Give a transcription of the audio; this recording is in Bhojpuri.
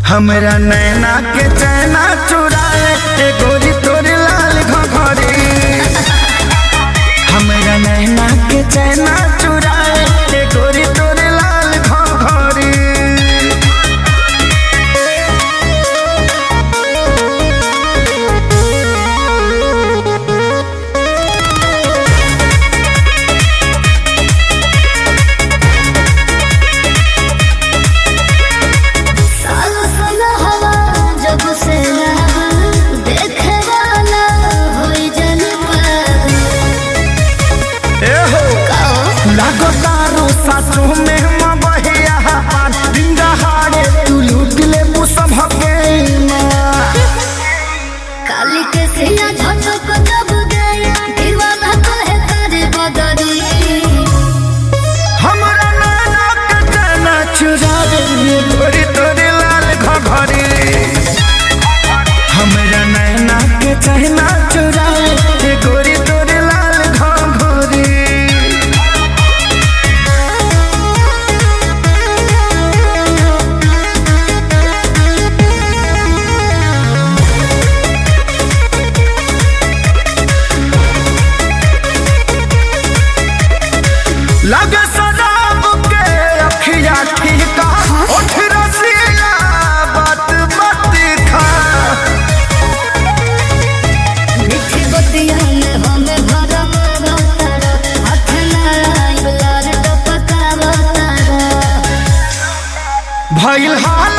हमरा नैना के चैना चुराए ए गोरी तोरे लाल घघरी हमरा नैना के चैना चुराए ए गोरी तोरे लाल घघरी सालो सालो हवा जब से लगा देखे वाला होई जन पर ए हो कहो लागो तारो सासु में मबहिया पान डिंगा हारे तू लूट ले मुसभ के काली के सिया झटक जब गया दीवाना कहे करे बदरी हमरा नैना के चैना चुराए ए गोरी तोरे लाल घघरी हमरा नैना के चैना चुराए ए गोरी तोरे लाल घघरी लगे शराब के अखिया ठीका उठ रसिया बात मत खा मिठी बतिया में हमें भरम रतारा हाथ लड़ाई लार टपका बतारा भइल हाल